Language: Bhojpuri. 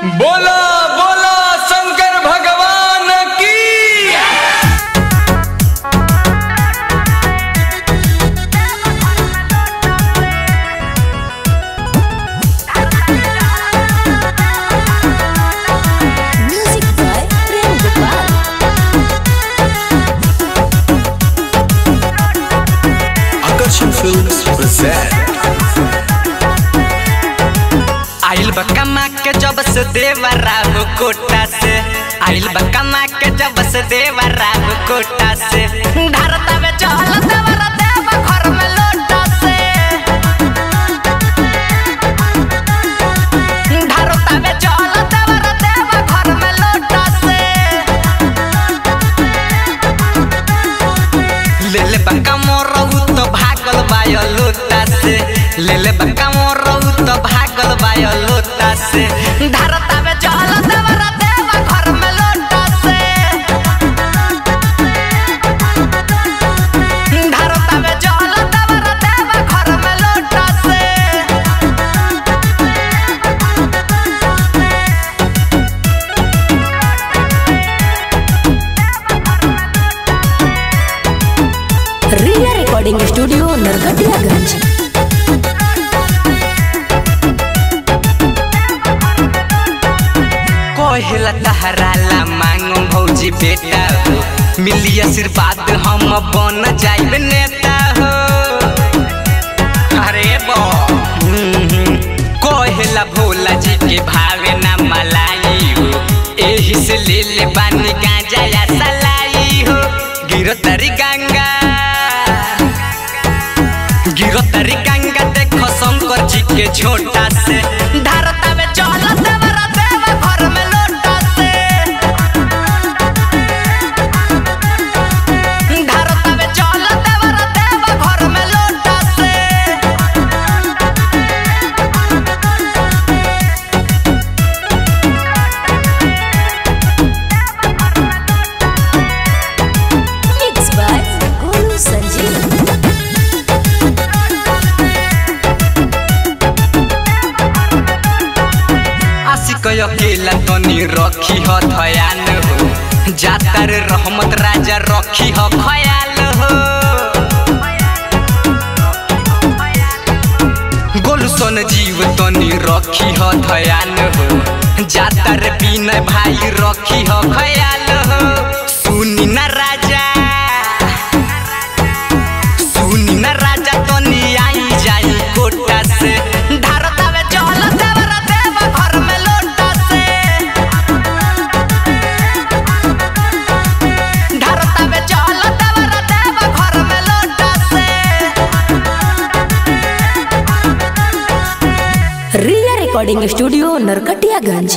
बोला बोला शंकर भगवान की Music by Prem Gopal. Akarshan Films present आइल बा कमा के जब से देवा राव कोटा से आइल बा कमा के जब से देवा राव कोटा से धरता में चहल देवर देवा घर में लोटा से धरता में चहल देवर देवा घर में लोटा से ले ले बंका मोरहु तो भागल बायो लोटा से ले ले बंका मोरहु तो भागल बायो लोटा से धरता में चहल देवर देवा घर में लोटा से धरता में चहल देवर देवा घर में लोटा से Riya Recording Studio, Narkatiyaganj. कोहिला तहराला मांगो भौजी बेटा हो मिली आशीर्वाद हम बन जाइब नेता हो अरे बो कोहिला भोला जी के भावे ना मलाई हो एही से ले ले बानी गांजा या सलाई हो गिरो तरी गंगा गिरो तरी गंगा देखो शंकर जी के छोटा से धरता में चल देवरा देवा घर में लोटा से धरता में चल देवरा देवा घर में लोटा से Mixed by Guru Sanjeev. आशिक अकेला तनी रखी ह धयान हो जातर रहमत राजा रखी ह खयाल हो गोलसन जीव तनी रखी ह धयान हो जातर बिना भाई रखी ह खयाल हो सुनी न राजा सुनी न राजा तनी आई जाई कोटा से धरता में चल देवर देवा घर में लोटा से धरता में चल देवर देवा घर में लोटा से Riya Recording Studio, Narkatiyaganj.